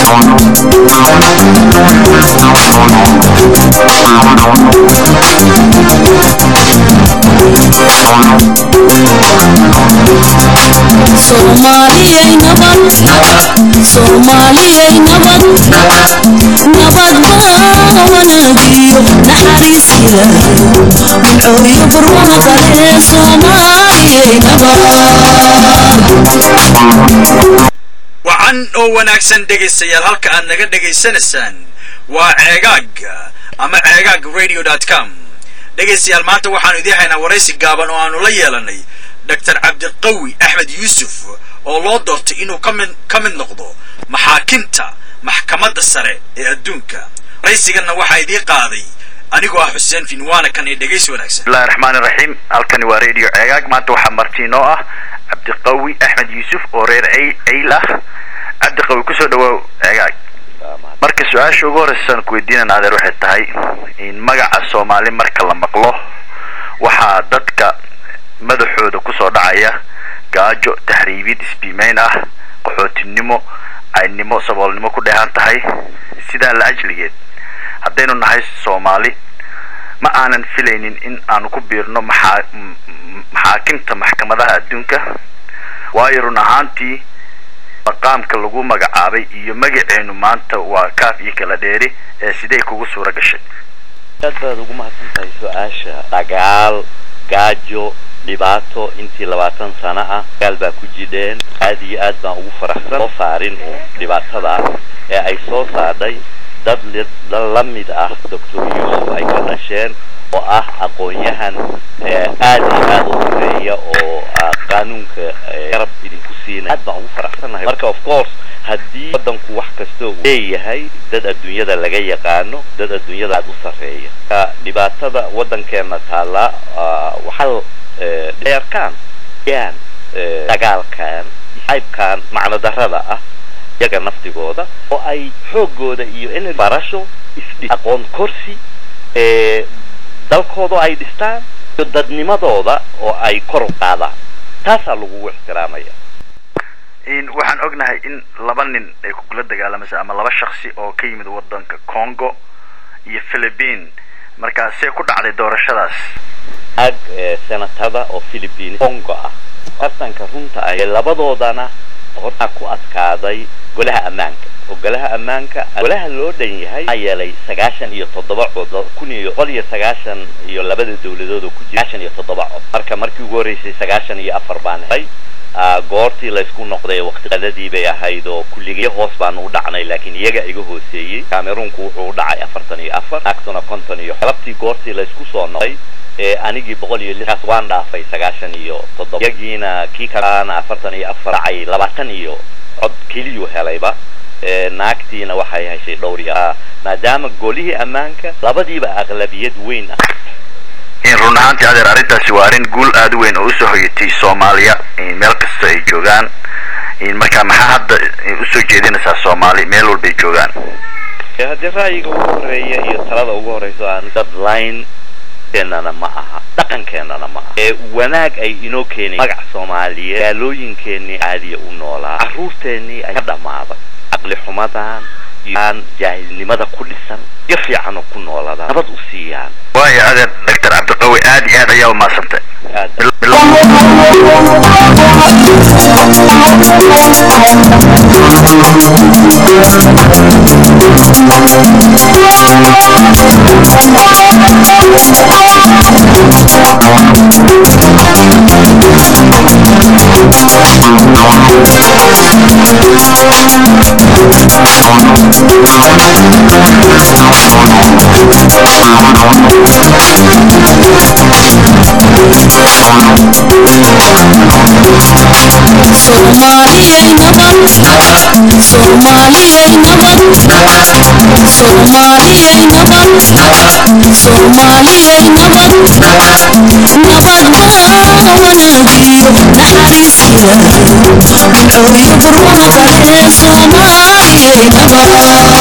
soomaaliyay nabad soomaaliyay nabad nabad baa wanaagiyo naxariis ilaahay milcooyo barwaaqale soomaaliyay nabad wacan oo wanaagsan dhegaystayaal halka aad naga dhegaysanaysaan waa ceegaag ama ceegaag radio dot com dhegaystayaal maanta waxaanu idiin haynaa waraysi gaaban oo aanu la yeelanay doctor cabdiqawi axmed yuusuf oo loo doortay inuu ka mid ka mid noqdo maxaakinta maxkamadda sare ee adduunka waraysiganna waxaa idiin qaaday anigoo ah xuseen finwaana kan ee dhegaysi wanaagsan bismillahi raxmaani raxiim halkani waa radio ceegaag maanta waxaa martiinoo ah cabdiqawi axmed yuusuf oo reer cey- ceyl ah cabdiqawi kusoo dhawaaw ceegaag marka su-aasha ugu horreysaan ku weydiinana adeer waxay tahay in magaca soomaali marka la maqlo waxaa dadka madaxooda kusoo dhacaya gaajo tahriibid isbiimeyn ah qaxootinimo caynimo saboolnimo ku dheehan tahay sidaa la ajligeed haddaynu nahay soomaali ma aanan filaynin in aanu ku biirno maxaa m- m- maxaakinta maxkamadaha adduunka waayo run ahaantii maqaamka lagu magacaabay iyo magaceenu maanta waa kaaf iyo kala dheeri ee sidee kugu suura gashay aad baad ugu mahadsan tahay su-aasha dagaal gaajo dhibaato intii labaatan sano ah dagaal baa ku jidheen aad iyo aad baan ugu faraxsan soo saarin uun dhibaatada ee ay soo saadhay dad li- dad la mid ah doctor yuusuf ay ka dhasheen oo ah aqoon-yahan ee aad iyo aad u horeeya oo ah, qaanuunka ee, garab idinku siinay aad baan ugu faraxsanahay marka of course haddii wadanku wax kasta uu leeyahay dad adduunyada laga yaqaano dad adduunyada aad u sarreeya marka dhibaatada wadankeena taalla ah, waxaa eh, dheerkaan yaan eh, dagaalkan xaybkan macno darrada ah iyaga naftigooda oo ay xoogooda iyo in barasho isdhi aqoon korsi ee dalkooda ay dhistaan iyo dadnimadooda oo ay kor u qaadaan taasaa lagugu ixtiraamaya in waxaan ognahay in laba nin ay kugula dagaalamaysa ama laba shaksi oo ka yimid wadanka congo iyo philippine markaa see ku dhacday doorashadaas ag ee senatada oo philippines congo ah tartanka runta ah ee labadoodana horta ku adkaaday golaha ammaanka oo golaha ammaanka golaha loo dhan yahay maxaa yeelay sagaashan iyo toddoba cod kun iyo boqol iyo sagaashan iyo labada dowladood oo ku jira sagaashan iyo toddoba cod marka markii ugu horreysay sagaashan iyo afar baan helay Ah, goortii laysku noqday waqtiqadadii bay ahayd oo kulligay hoos baanu u dhacnay laakiin iyaga iga hooseeyey cameroonku wuxuu u dhacay afartan iyo afar naagtuna konton iyo galabtii goortii laysku soo noqday ee anigii boqol iyo lixaas waan dhaafay sagaashan iyo toddoba iyagiina kii kalaana afartan iyo afar dhacay labaatan iyo cod keliyuu helayba ee naagtiina waxay heshay dhowr iyo ah maadaama golihii ammaanka labadiiba aqlabiyad weyn ah in run ahaantii adeer arrintaasi waa arrin guul aada u weyn oo usoo hoyatay soomaaliya in meel kasta ay joogaan in markaa maxaa hadda usoo jeedinaysaa soomaali meel walbay joogaan ee haddii ra'yiga ugu horeeya iyo talada ugu horeyso aan dad line keenana ma aha dhaqankeenana ma aha ee wanaag ay inoo keenay magac soomaaliyeed gaalooyinkeenii caadiya u noolaa carruurteennii ay ka dhammaaday caqli xumadan iyo aan jaahilnimada ku dhisan iyo fiican oo ku noolaadaan nabad u siiyaan waayo adeer doctor cabdiqawi aad iyo aad ayaa umahadsantay aad Bil- bil- soomaaliyay nabad soomaaliyay nabad soomaaliyay nabad soomaaliyay nabad nabad baa wanaagiyo naxariis ilaahay milcooyo barwaaqale soomaaliyay nabad